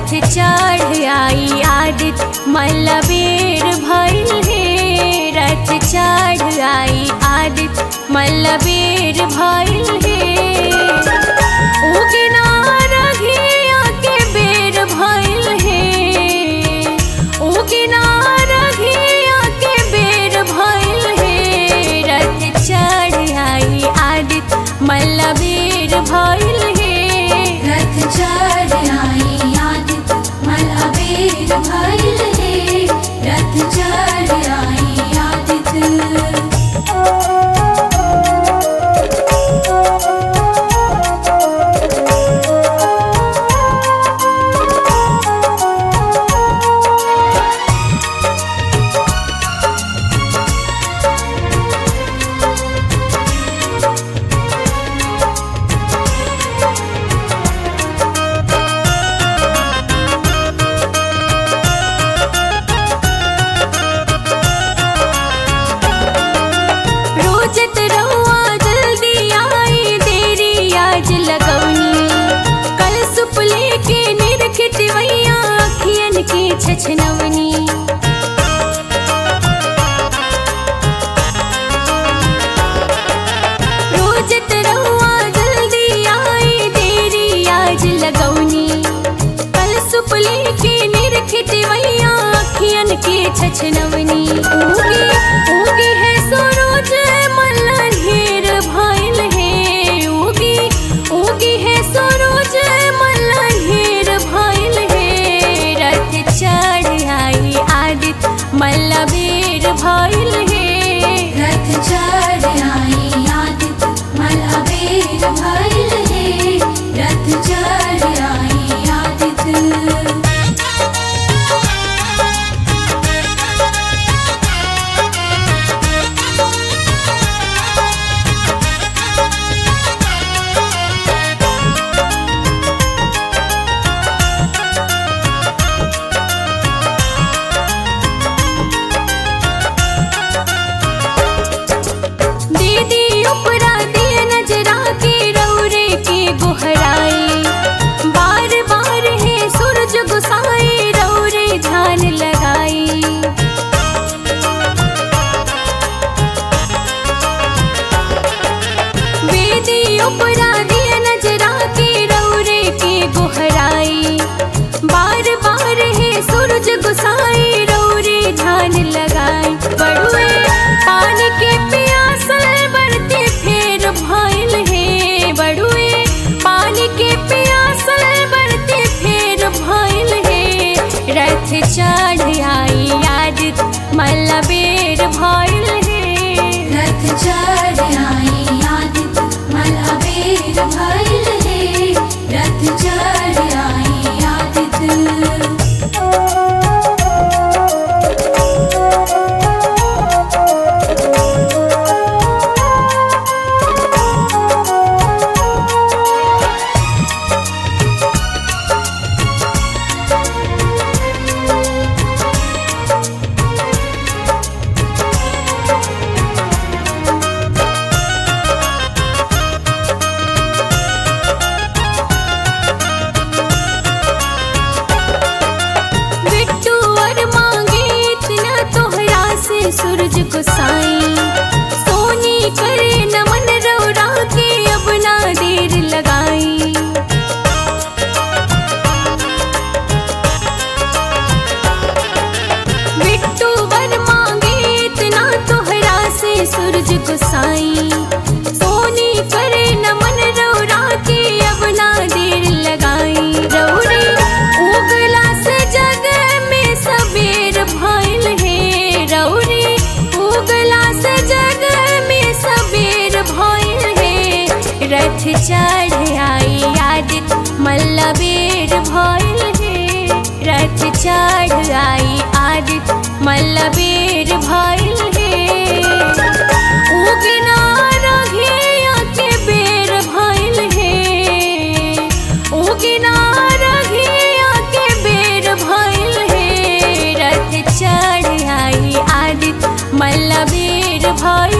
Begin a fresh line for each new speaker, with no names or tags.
रथ चढ़ आई आदित मल्लबेर भइल हे रथ चढ़ आई आदित मल्लबेर भइल हे उगना रघिया के बेर भइल हे उगना रघिया के बेर भइल हे रथ चढ़ आई आदित मल्लबेर भइल हे
रथ चढ़ आई आदित मलबेर भइल हे रथ चढ़ आई आदित
रोजत रहुआ जल्दी आई देरी आज लगौनी कल सुप लेके निरखित वैया अखियन के छछनवनी रोजत रहुआ जल्दी आई देरी आज लगौनी कल सुप लेके निरखित वैया अखियन के छछनवनी उगी उगी है सरोज मल्ला ढेर भइल हे उगी उगी है सरोज मल्ला ढेर भइल हे रथ चढ़ आई आदित मल्लबेर भइल हे
रथ चढ़ आई आदित मलबेर भइल हे रथ चढ़ आई आदित
दीदी उपरा दिए नजरा के रौरे के गोहराई बार बार है सूरज गुसाई रौरे ध्यान लगाई बेदी उपरा दिए नजरा के रौरे के गोहराई बार बार है सूरज गुसाई रौरे ध्यान लगाई बड़ुए पानी के प्यासल बढ़ते फेर भइल हे बड़ुए पानी के प्यासल बढ़ते फेर भइल हे रथ चढ़ आई आदित मल्लबेर भइल हे
रथ चढ़ आई आदित मलबेर भइल हे रथ चढ़ आई आदित
बिट्टू और मांगे इतना तोहरा से सूरज को साई सोनी करे नमन रौरा के अब ना देर लगाई बिट्टू वर मांगे इतना तोहरा से सूरज को साई सोनी करे नमन रौरा के अब ना देर लगाई रौरे उगला से जग में सबेर भइल हे रौरे उगला से जग में सबेर भइल हे रथ चढ़ आई आदित मल्लबेर भइल हे रथ चढ़ आई आदित मल्लबेर भइल हे उगना रघिया के बेर भइल हे उगना रघिया के बेर भइल हे रथ चढ़ आई आदित मल्लबेर भइल